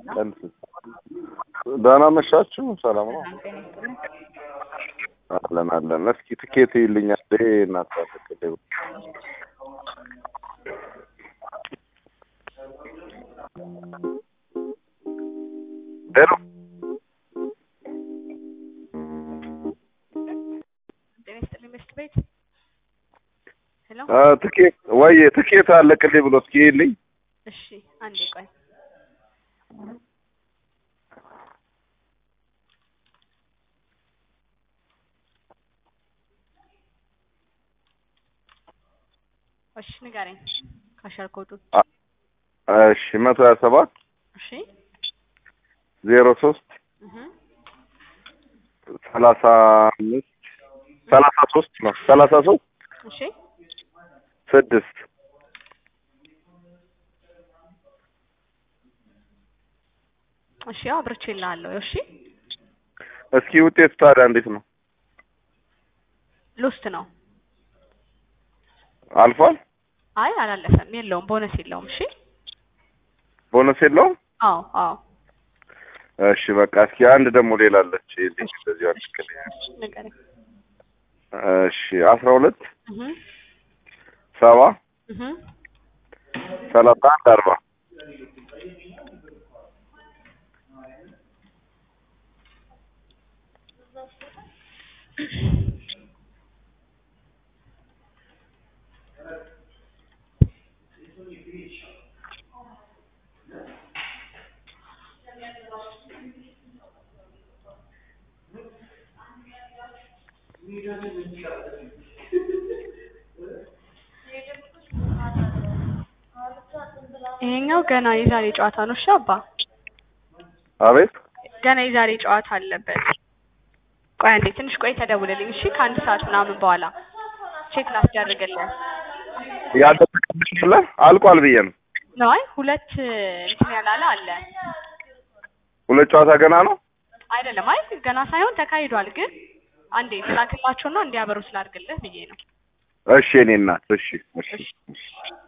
ቀንስ። ደህና መሻችሁ? ሰላም ነው? ሰላም ጤና ይስጥልኝ። አለን አለን። እስኪ ትኬት ይልኛል እናት አትከደው ሄሎ ጤና ይስጥልኝ መስት ቤት ሄሎ። አ ትኬት ወይ ትኬት አለቅልኝ ብሎ እስኪ ይልኝ እሺ አንዴ ቆይ። እሺ ንገረኝ ካሸር ኮዱ። እሺ መቶ ሀያ ሰባት እሺ ዜሮ ሶስት እህ ሰላሳ አምስት ሰላሳ ሶስት ነው ሰላሳ ሶስት እሺ ስድስት እሺ ያው አብርቼልሃለሁ። እሺ እስኪ ውጤቱ ታዲያ እንዴት ነው? ሎስት ነው። አልፏል? አይ አላለፈም፣ የለውም፣ ቦነስ የለውም። እሺ ቦነስ የለውም? አዎ አዎ እሺ በቃ እስኪ አንድ ደግሞ ሌላ አለች ይልኝ እንደዚህ አልክልኝ። ንገረኝ። እሺ አስራ ሁለት እህ ሰባ እህ ሰላሳ አንድ አርባ ይሄኛው ገና የዛሬ ጨዋታ ነው። እሺ አባ አቤት ገና የዛሬ ጨዋታ አለበት። ቆይ አንዴ ትንሽ ቆይ ተደውልልኝ። እሺ ከአንድ ሰዓት ምናምን በኋላ ቼክ ላስደርግልህ ያልተጠቀምሽ የለ አልቋል ብዬ ነው። ነው። አይ ሁለት እንትን ያላለ አለ ሁለት ጨዋታ ገና ነው። አይደለም። አይ ገና ሳይሆን ተካሂዷል። ግን አንዴ ስላክላቸውና እንዲያበሩ ስላድርግልህ ብዬ ነው። እሺ እኔ እናት እሺ እሺ እሺ